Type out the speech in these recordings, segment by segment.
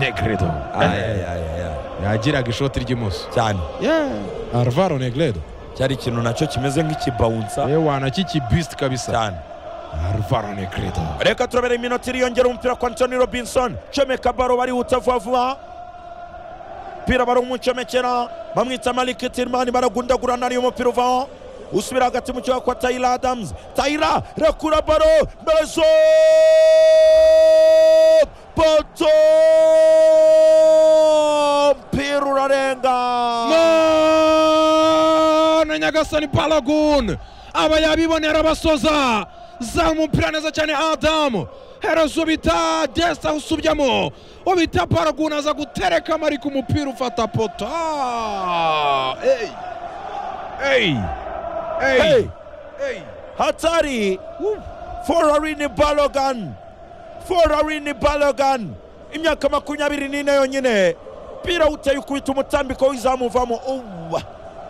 Negredo yagiraga ishoti ry'imoso cyane arvaro negredo cyari ikintu nacyo kimeze nk'ikibawunsa yewe wanakikibisiti kabisa cyane arvaro negredo reka turabere iminota iriyongera umupira kwa antoni robinson comeka baro barihuta vuba vuba umupira barawumucomekera bamwita marike tirimani baragundagurana ariyo mupira uvaho usubira hagati mu kibuga kwa tayira adamuzi tayira rekura baro mezo poto umupira urarenga none nyagasani paragun aba yabibonera abasoza zamu umupira neza cyane adamu herezo bita desita usubyamo ubita paragun aza gutereka marika umupira ufata poto Ah, eyi eyi Hey! eyi eyi hatari forarini balogan forarini balogan imyaka makumyabiri n'ine yonyine umupira uteye ukubita umutambiko w'izamuvamo uwa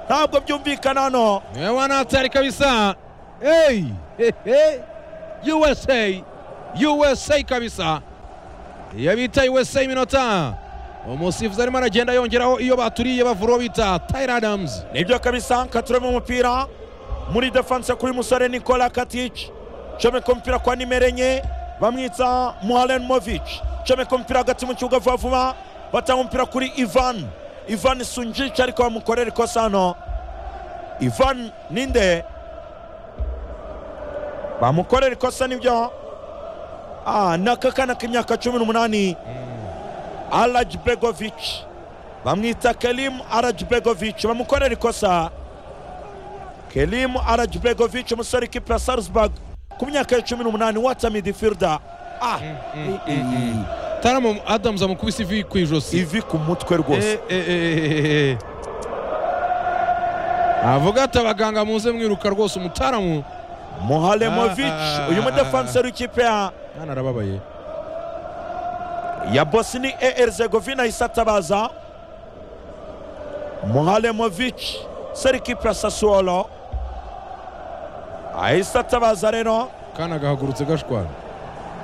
ntabwo byumvikana hano niwe wanatari kabisa eyi hehe usa usa kabisa iyo bita usa iminota umusifuzi arimo aragenda yongeraho iyo baturiye bavura uwo bita tayira adamuzi nibyo kabisa katuremo umupira muri defanse kuri musore nikola katich comeka umupira kwa nimero enye bamwita muhalen movic comeka umupira hagati mu kibuga vuba vuba batanga umupira kuri ivan ivan sunjic ariko bamukorera ikosa hano ivan ninde bamukorera ikosa nibyo ah, ni akakana k'imyaka cumi n'umunani alaj bregovic bamwita kelim arajbegovic bamukorera ikosa kelim arajbegovic umusore ikipe ya salzburg ku myaka ya cumi n'umunani wata midifirda ah taramu adamuzi amukubise ivi ku ijosi ivi ku mutwe rwose Eh, eh, eh, eh, eh. avuga ati abaganga muze mwiruka rwose umutaramu mohalemovic Ah, uyu ah, mudefanseri w'ikipe ya hano arababaye ya bosni er zegovina ahise atabaza mohalemovic seri ikipe ya sasuolo ahise atabaza rero kana gahagurutse gashwara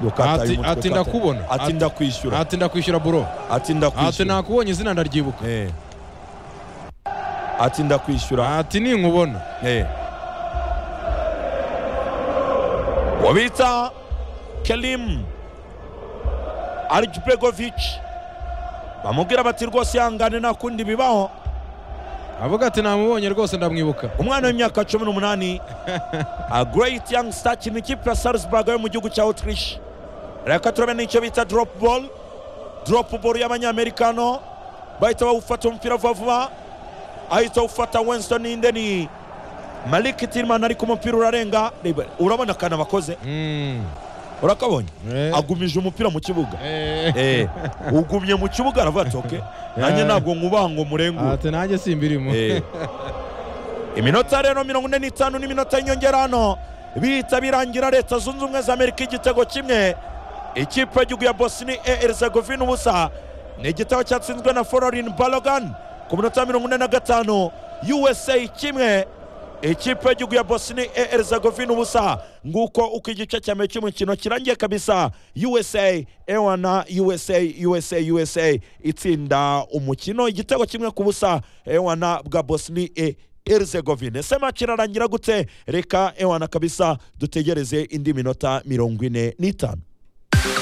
Yokataye Ati- umutwe, ati yokataye. ndakubona. ati Ati- ndakwishyura atinda kwishyura buro ati ndakwishyura ati nakubonye izina ndaryibuka Eh. ati ndakwishyura ati ninkubona Eh. uwo bita kelim arjbegovic bamubwira bati rwose ihangane nta kundi bibaho avuga ati namubonye rwose ndamwibuka umwana w'imyaka cumi n'umunani a great young star akina ikipe ya salzburg yo mu gihugu cya autriche reka turebe n'icyo bita drop ball drop ball y'abanyamerikano bahita bawufata umupira vuba vuba ahita awufata winston indeni malik tilman ariko umupira urarenga Reba, urabona akantu abakoze Mm. urakabonye Eh. agumije umupira mu kibuga Eh. Eh, ugumye mu kibuga aravuga ati "Okay, nanjye ntabwo nkubaha ngo murengure ati nanjye simbirimo Eh. iminota rero mirongo ine n'itanu n'iminota y'inyongera hano bihita birangira leta zunze ubumwe za amerika igitego kimwe ikipe y'igihugu ya bosni erzegovina ubusa ni igitego cyatsinzwe na fororin balogan ku minota mirongo ine na gatanu usa kimwe ikipe y'igihugu ya bosni erzegovina ubusa nguko uko igice cya mbere cy'umukino kirangiye kabisa usa ewana usa usa usa itsinda umukino igitego kimwe ku busa ewana bwa bosni e erzegovine ese match irarangira gute reka ewana kabisa dutegereze indi minota mirongo ine n'itanu